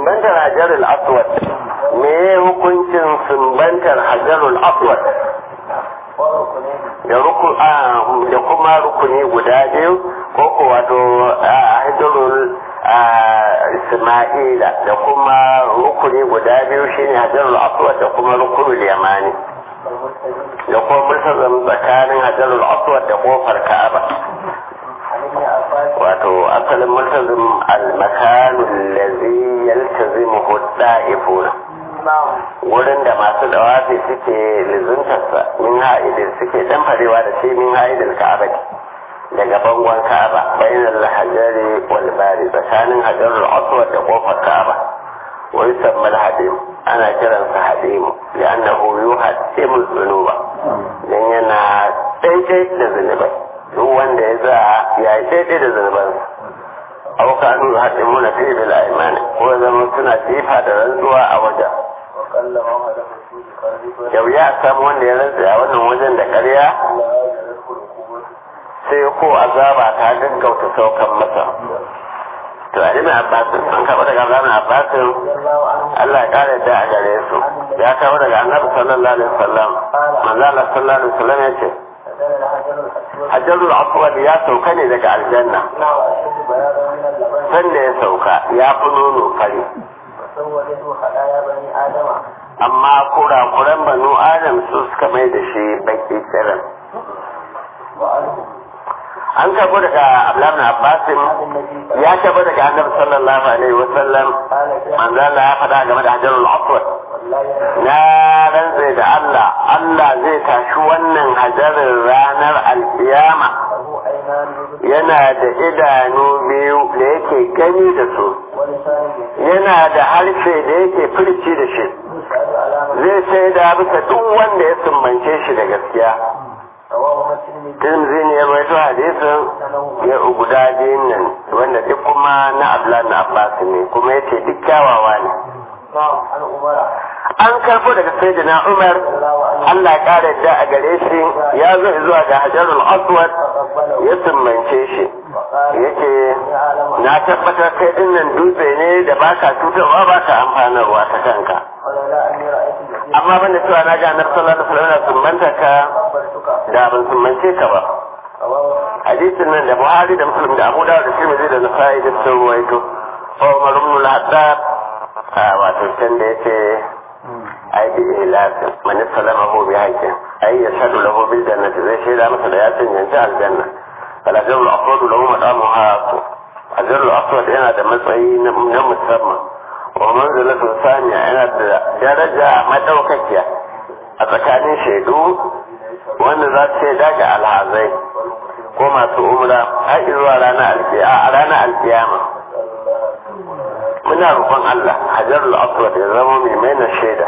sumbantar hajarul aswad me hukuncin sumbantar hajarul aswad da ruku da kuma rukuni guda biyu ko ko wato hajarul isma'ila da kuma rukuni guda biyu shine hajarul aswad da kuma rukunul yamani da kuma multazam tsakanin hajarul aswad da kofar ka'aba wato asalin multazim al-makanu allazi yaltazimuhu da'ifuna wurin da masu dawafi suke lizuntarsa min ha'idin suke damfarewa da shi min ha'idin ka'aba daga bangon ka'aba bainal hajari wal bari tsakanin hajarul aswad da kofar ka'aba wa yusamma al-hadim ana kiransa hadimu li'annahu yuhaddimu dhunuba dan yana daidai da zunubai duk wanda ya za ya yi daidai da zunubansa aw kanu yuhaddimuna fi bil aymani ko zama suna jifa da rantsuwa a wajen yau ya samu wanda ya rantsa a wannan wajen da ƙarya sai ko azaba ta gaggauta saukan masa to a ibn abbas an karɓa daga ibn abbas Allah ya kare da a gare su ya kawo daga annabi sallallahu alaihi wasallam manzo Allah sallallahu alaihi wasallam ya ce hajarul aswad ya sauka ne daga aljanna sanda ya sauka ya fi nono fari amma kurakuran banu adam su suka mai da shi baki kiran an karbo daga abdullahi na abbasin ya karbo daga annabi sallallahu alaihi wasallam manzo Allah ya faɗa game da hajarul aswad na rantse da Allah Allah zai tashi wannan hajarin ranar alkiyama yana da idanu biyu da yake gani da su yana da harshe da yake furci da shi zai sai da bisa duk wanda ya sumbance shi da gaskiya Tirmidhi ne ya rawaito hadisin ya guda biyun nan wanda duk kuma na Abdullah na Abbas ne kuma yace duk kyawawa ne an karbo daga sayyidina Umar Allah ya kare da a gare shi ya zo zuwa ga Hajarul Aswad ya sumbance shi yake na tabbatar kai dinnan dutse ne da baka cutarwa baka amfanarwa ta kanka amma banda cewa na ga annabi sallallahu alaihi wasallam sumbanta ka da ban sumbance ka ba hadisin nan da Buhari da Muslim da Abu Dawud da Tirmidhi da Nasa'i da sun ruwaito ko Umar ibn al-Haddad wato can da yake ai bi ilahin man salamahu bi haqqin ai yashhadu lahu bil jannati zai shaida masa da ya cancanci aljanna fala jarul aqwad lahu madamuha ajrul aqwad yana da matsayi na musamman wa manzilatu saniya yana da daraja madaukakiya a tsakanin shaidu wanda za su shaida ga alhazai ko masu umra har zuwa ranar alkiyama muna roƙon Allah hajarul aswad ya zama mai maina shaida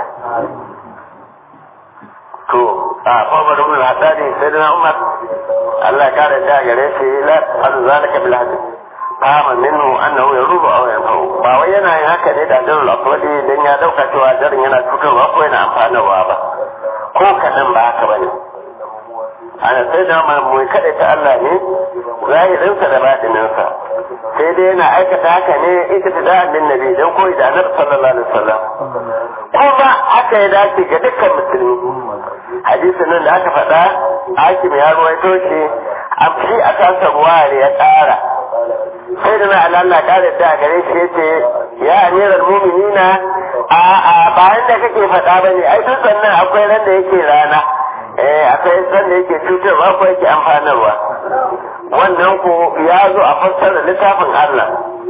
to a Umar ibn al-Haddadi sayyidina Umar Allah ya kare da gare shi la an zalika bil hadith fama minhu annahu yarubu aw yanfa'u ba wai yana yin haka ne da hajarul aswad dan ya dauka cewa jarin yana cutarwa ko yana amfanarwa ba ko kadan ba haka bane ana sai da mu kada ta Allah ne zahirinsa da batininsa sai dai yana aikata haka ne ita ta da abin nabi don koyi da annabi sallallahu alaihi wasallam kuma haka ya dace ga dukkan musulmi hadisin nan da aka faɗa hakim ya ruwaito shi a shi a kansa ruware ya ƙara sai da na Allah ƙara da gare shi yace ya amiral mu'minina a a bayan da kake faɗa bane ai duk sannan akwai ran da yake rana eh akwai san da yake cutarwa ko yake amfanarwa wannan ko ya zo a fassara littafin Allah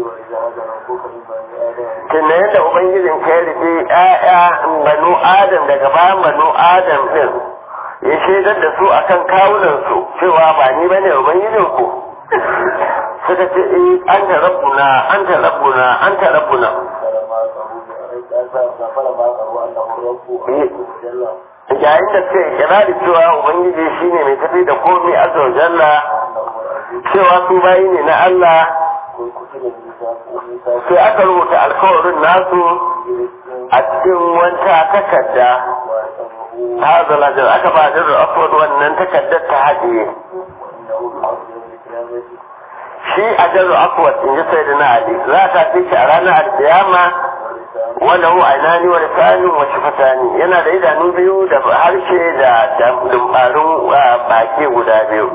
tunan yadda ubangijin ka rike ƴaƴa banu adam daga bayan banu adam din ya shaidar da su akan kawunan su cewa ba ni bane ubangijin ku suka ce eh anta rabbuna anta rabbuna anta rabbuna yayin da suka ikirari cewa ubangiji shine mai tafi da komai azza wa jalla cewa su bayi ne na Allah sai aka rubuta alkawarin nasu a cikin wata takarda هذا الأجر أكبر أجر أفضل وأن تكدت هذه shi a jaru akwat in ji sai da na ali za ta fi shi a ranar alkiyama wanda hu ainani wa lisani wa shifatani yana da idanu biyu da harshe da dumbarin baki guda biyu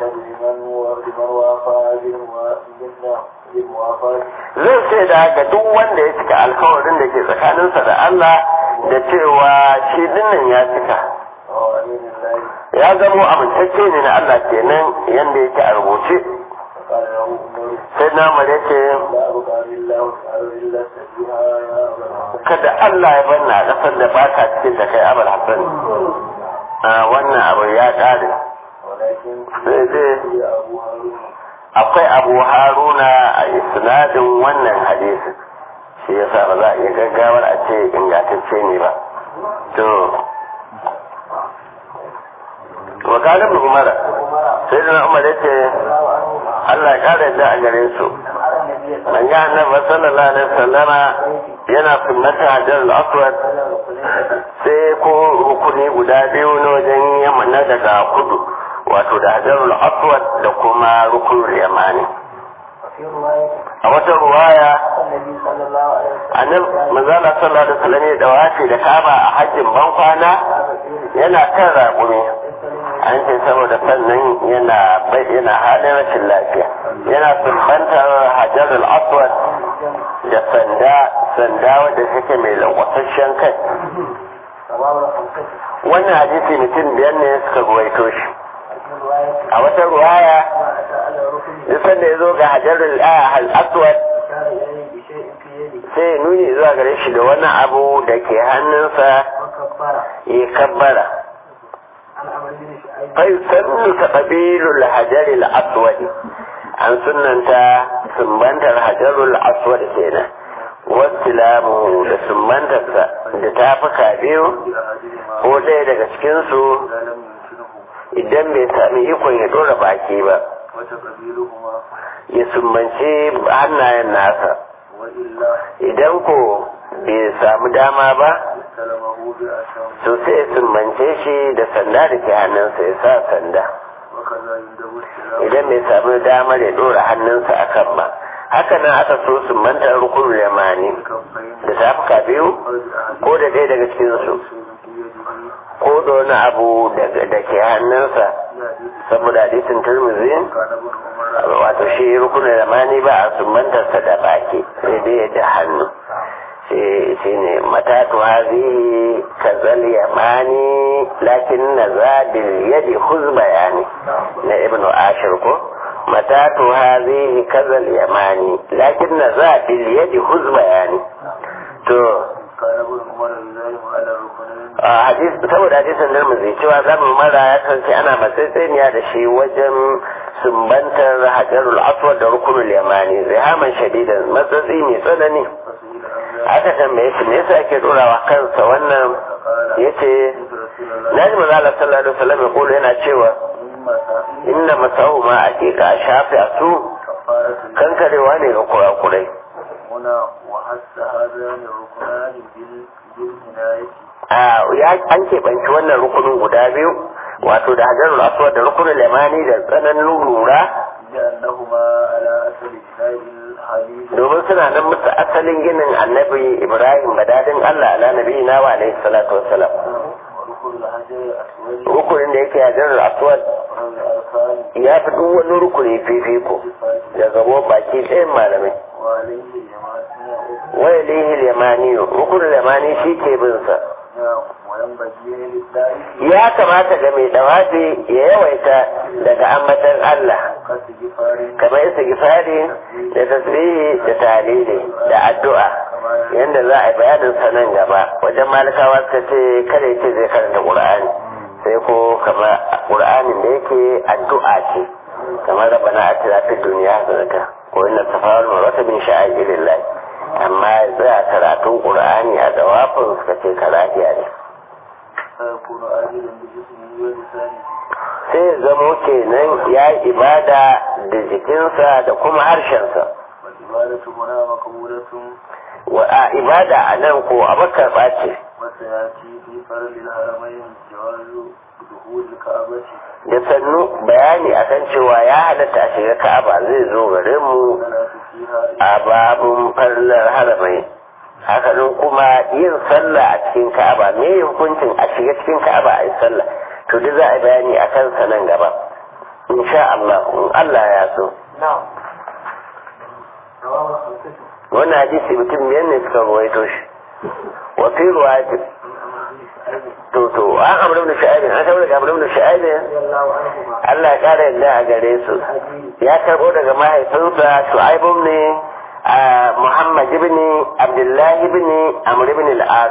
zai ce da ga duk wanda ya cika alkawarin da ke tsakaninsa da Allah da cewa shi dinnan ya cika ya zamo amintacce ne na Allah kenan yanda yake a rubuce sai na mare ce kada Allah ya banna a ƙasar da ba ka cikin da kai abar hassan wannan abu ya ƙare sai dai akwai abu haruna a isnadin wannan hadisi shi yasa ba za a iya gaggawar a ce ingantacce ne ba to wakalin umara sai da umar ya ce Allah ya kare da a gare su man ga annabi sallallahu alaihi wasallama yana sunnata hajar al-aswad sai ko rukuni guda biyu na wajen yamma na daga kudu wato da hajar al-aswad da kuma rukunul yamani a wata ruwaya annabi manzala sallallahu alaihi wasallam ya dawace da kaba a hajjin bankwana yana kan raƙumi an ce saboda sannan yana yana halin rashin lafiya yana sumbantar hajar al-aswad da sanda sanda wadda take mai lankwasasshen kai wannan hadisi mutum biyar ne suka ruwaito shi a wata ruwaya duk sanda ya zo ga hajar al-aswad sai nuni zuwa gare shi da wani abu da ke hannunsa ya kabbara فيسن تقبيل الحجر الأسود عن سنة سنبنت الحجر الأسود كينا والسلام da sumbantarsa da tafuka biyu ko ɗaya daga cikinsu idan bai sami ikon ya ɗora baki ba ya sumbanci hannayen nasa idan ko bai samu dama ba to sai ya sumbance shi da sanda da ke hannunsa ya sa sanda idan bai samu damar ya ɗora hannunsa a kan ba haka nan aka so sumbantar rukunin yamani da tafuka biyu ko da ɗaya daga cikinsu ko da wani abu da ke hannunsa saboda hadisin turmizi wato shi rukunin yamani ba a sumbantarsa da baki sai dai da hannu shi ne matatu hazihi kazal yamani lakin na zabil yadi huz bayani na ibnu ashir ko matatu hazihi kazal yamani lakin na zabil yadi huz bayani to a hadis saboda hadisin nan zai cewa zamu mara ya kasance ana matsaitsaniya da shi wajen sumbantar hajarul aswad da rukunul yamani zihaman shadidan matsatsi mai tsanani aka tambaye shi me yasa ake dorawa kansa wannan yace naji manzo Allah sallallahu alaihi wasallam ya kula yana cewa inna masahu ma aqiqa shafi asu kankarewa ne ga kurakurai a ya an keɓanci wannan rukunin guda biyu wato da hajarul aswad da rukunin limani da tsananin lura domin suna nan musu asalin ginin annabi ibrahim badadin allah ala nabi na wa alaihi salatu wassalam rukunin da yake hajar aswad ya fi duk wani rukuni fifiko da gabo baki ɗayan malamai waya lihi limani rukunin limani shi ke bin sa ya kamata ga mai dawafi ya yawaita daga ambatan Allah kamar istighfari da tasbihi da talili da addu'a yanda za a yi bayanin sa nan gaba wajen malikawa suka ce kada ce zai karanta qur'ani sai ko kamar qur'anin da yake addu'a ce kamar rabbana atina fid dunya hasanatan ko inna safawal marwata min sha'irillah amma za a karatun qur'ani a dawafin suka ce karahiya ne sai zamo kenan ya yi ibada da jikinsa da kuma harshensa wa a ibada a nan ko a makarɓa ce da sannu bayani akan cewa ya halatta a shiga ka'aba zai zo gare mu a babun farlar haramai haka nan kuma yin sallah a cikin ka'aba me hukuncin a shiga cikin ka'aba a yi sallah to duk za a yi bayani a kansa nan gaba insha Allah in Allah ya so wannan hadisi mutum biyar ne suka ruwaito shi wa fi ruwayati to to an amru ibn shu'aib an karbo daga amru ibn shu'aib Allah ya kara yadda a gare su ya karbo daga mahaifinsa shu'aib ne Muhammad ibn Abdullah ibn Amr ibn al-As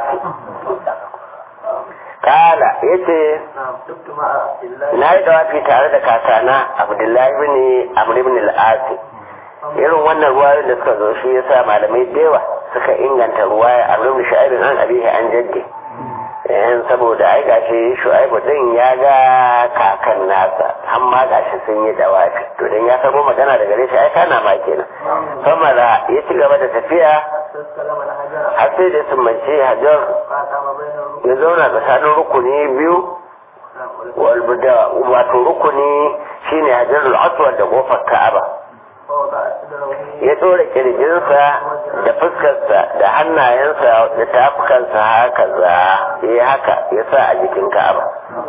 kala yace na yi dawafi tare da kakana Abdullah ibn Amr ibn al-As irin wannan ruwayoyin da suka zo shi yasa malamai da yawa suka inganta ruwaya Amr ibn Shu'aib an abihi an jaddi yan saboda ai gashi shu'aibu din ya ga kakan nasa amma gashi sun yi dawafi to dan ya sabo magana daga gare shi ai kana ma kenan famara ya ci gaba da tafiya har sai da sun mace hajar ya zauna tsakanin rukuni biyu walbuda wato rukuni shine hajarul aswad da kofar ka'aba ya ɗora kirjinsa da fuskarsa da hannayensa da tafukansa haka za ya haka ya sa a jikin ka'aba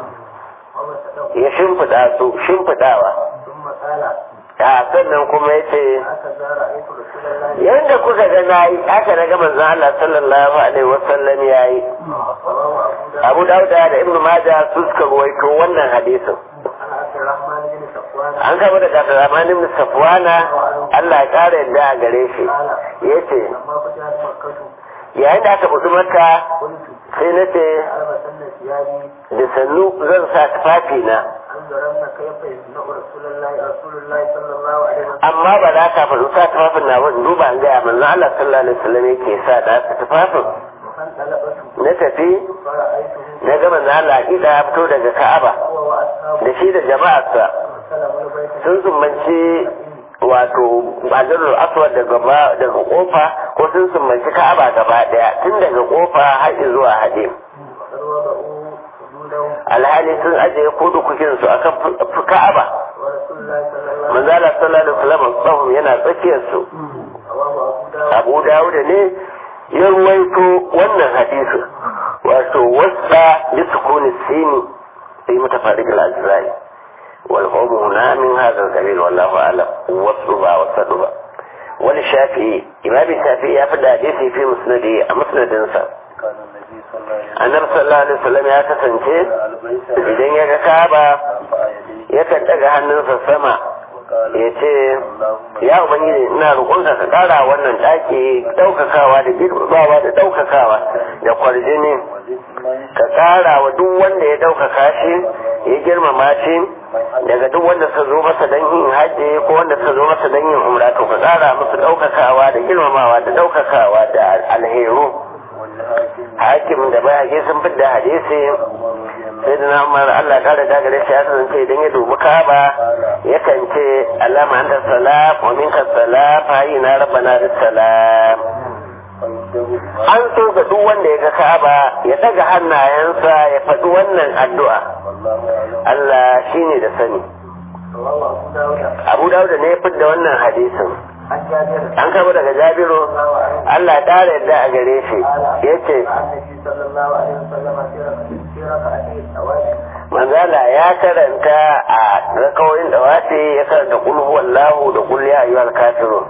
ya shimfiɗa su shimfiɗawa a sannan kuma ya ce yadda kuka ga na yi haka na gama zan Allah sallallahu alaihi wasallam ya yi abu dauda da ibnu maja su suka ruwaito wannan hadisin an gaba da Abdurrahman ibn Safwana Allah ya kare yadda a gare shi yace yayin da aka buɗi maka sai na ce da sannu zan sa tufafi na amma ba za ka faɗi sa tufafin na wani duba an gaya manzo Allah sallallahu alaihi wasallam yake sa da aka tufafin na tafi na gama na Allah ya fito daga Ka'aba da shi da jama'arsa sun sumbanci wato bajarul aswad daga daga kofa ko sun sumbanci ka'aba gaba daya tun daga kofa har zuwa hade alhali sun ajiye kudu kukin su akan ka'aba manzala sallallahu alaihi wasallam tsahum yana tsakiyar su abu dawud ne ya ruwaito wannan hadisi wato wasa bi sukuni sini sai mutafarriq al-ajzai والقوم هنا من هذا القبيل والله أعلم والصبا والصدبا وللشافعي إمام الشافعي يفد حديثي في مسنده مسند انسى annabi sallallahu alaihi wasallam ya kasance idan ya ga kaba yakan daga hannunsa sama ya ce ya ubangiji ina roƙonka ka ƙara wannan ɗaki ɗaukakawa da girbawa da ɗaukakawa da kwarjini ka ƙara wa duk wanda ya ɗaukaka shi ya girmama shi daga duk wanda suka zo masa don yin hajji ko wanda suka zo masa don yin umra to ka ƙara musu ɗaukakawa da girmamawa da ɗaukakawa da alheru hakim da bayage sun fidda hadisi sai da namar Allah kare da gare shi ya kasance idan ya dubi kaba yakan ce alama anta salam wa minka salam fa na rabbana bis salam an so ga duk wanda ya ga kaba ya daga hannayensa ya faɗi wannan addu'a Allah shine da sani Abu Dawud ne ya fidda wannan hadisin an kama daga jabiru Allah ya ƙara yadda a gare shi ya ce manzala ya karanta a rakawoyin da wace ya karanta kulhu wallahu da kul ya ayyuhal kafirun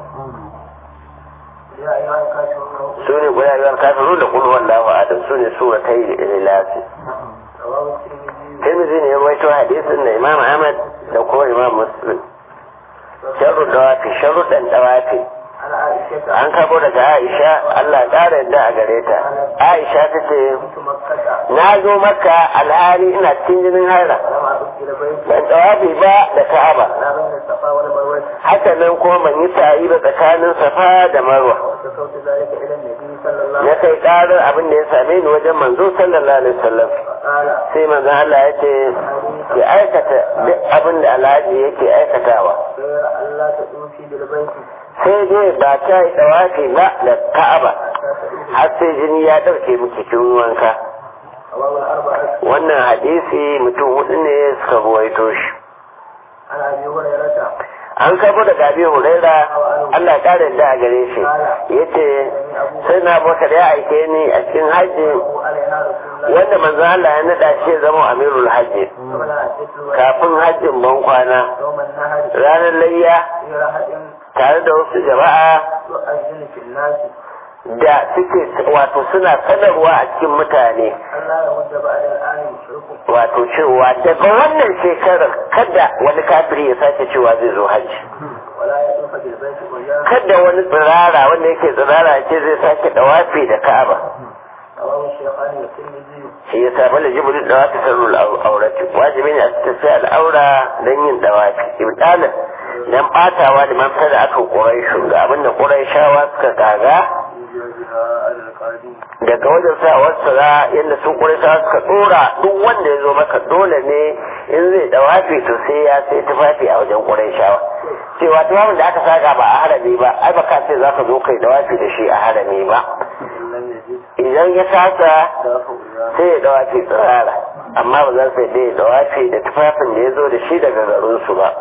su ne kul ya ayyuhal kafirun da kul wallahu adam su ne suratai ilasi Tirmidhi ne ya rawaito hadisin da Imam Ahmad da kuma Imam Muslim sharru dawafi sharuɗan dawafi an kabo daga aisha allah ƙara yadda a gare ta aisha ta ce na zo maka alhali ina cikin jinin haira ban dawafi ba da ka'aba haka nan kuma ban yi sa'i ba tsakanin safa da marwa na kai ƙarar abin da ya same ni wajen manzo sallallahu alaihi wasallam sai manzo Allah ya ce ya aikata duk abin da alhaji yake aikatawa sai dai ba ta yi dawafi ba da ka'aba har sai jini ya ɗauke mu cikin wanka wannan hadisi mutum hudu ne suka ruwaito shi an karbo daga abi huraira Allah ya kare da a gare shi yace sai na bakar ya aike ni a cikin hajji wanda manzo Allah ya nada shi zama amirul hajji kafin hajjin ban kwana ranar layya tare da wasu jama'a da suke wato suna sanarwa a cikin mutane wato cewa daga wannan shekarar kada wani kafiri ya sake cewa zai zo hajji kada wani tsirara wanda yake tsirara ce zai sake dawafi da ka'aba shi ya samu da jibirin dawafi sarrul aurati wajibi ne a tafi al'aura don yin dawafi ibtalin dan batawa da man da aka kurai ga abinda kurai shawa suka kaga daga wajen sa wasu ra yadda sun kurisa suka tsora duk wanda ya zo maka dole ne in zai dawafi to sai ya sai tufafi a wajen kurai shawa cewa tufafin da aka saka ba a harami ba ai ba ka ce za ka zo kai dawafi da shi a harami ba idan ya sasa sai ya dawafi tsirara amma ba za su yi dawafi da tufafin da ya zo da shi daga garinsu ba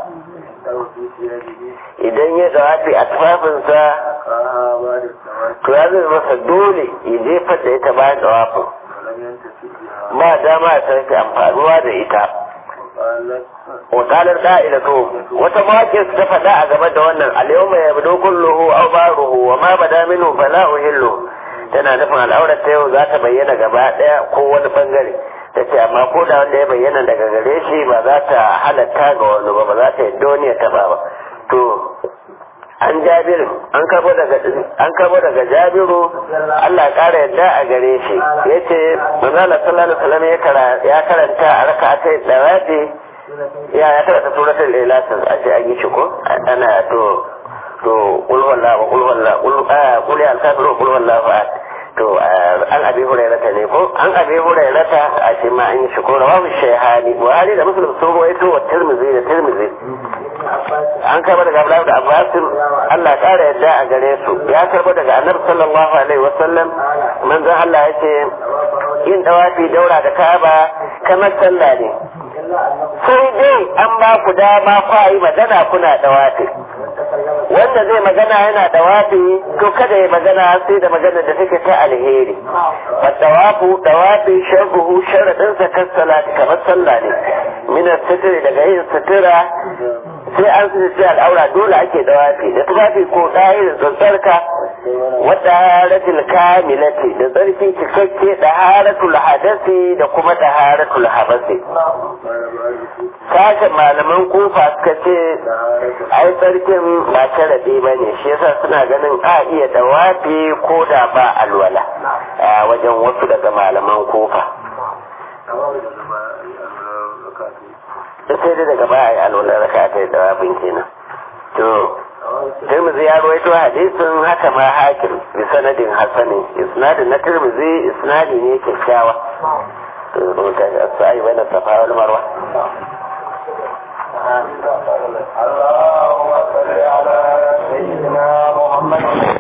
idan ya dawafi a tufafinsa to ya zai masa dole ya jefar da ita bayan dawafin ba dama ya sarki amfanuwa da ita wakalar da'ila to wata mawaƙin su ta faɗa a game da wannan alyawma ya bado kulluhu aw baruhu wa ma bada minhu fala uhillu tana nufin al'aurar ta yau za ta bayyana gaba ɗaya ko wani bangare ta ce amma ko da wanda ya bayyana daga gare shi ba za ta halatta ga wani ba ba za ta yadda wani ya taba ba to an jabiru an kabo daga an kabo daga jabiru Allah ya kara yadda a gare shi yace manzo Allah sallallahu alaihi wasallam ya karanta a rak'atai dawati ya ya karanta suratul ikhlas a ce an yi shi ko ana to to qul huwallahu qul huwallahu qul qul ya al-kafiru qul huwallahu ahad to an abi hurairata ne ko an abi hurairata a shi ma an yi shi ko rawahu shayhani buhari da muslim sun rawaito wa tirmidhi da tirmidhi an karba daga Abdullahi da Abbas Allah kara yadda a gare su ya karba daga Annabi sallallahu alaihi wasallam manzon Allah ya ce yin dawafi daura da Ka'aba kamar sallah ne sai dai an ba ku dama kwa yi magana kuna dawafi wanda zai magana yana dawafi to kada ya magana sai da magana da take ta alheri fa dawafu dawafi sharruhu sharadin sa kan salati kamar sallah ne min sitiri daga yin sitira sai an sai al'aura dole ake dawafi da tufafi ko ɗaya da tsarka wadda haratul kamilati da tsarki cikakke da haratul hadasi da kuma da haratul habasi sashen malaman kofa suka ce ai tsarkin ba ta rabe ba ne shi yasa suna ganin a iya dawafi ko da ba alwala a wajen wasu daga malaman kofa sai dai daga baya yi alwala raka ta yi dawafin kenan to Tirmidhi ya rawaito hadisin haka ma hakim bi sanadin hasani isnadin na Tirmidhi isnadi ne kyakkyawa to rubuta sai bana safa wal marwa اللهم صل على سيدنا محمد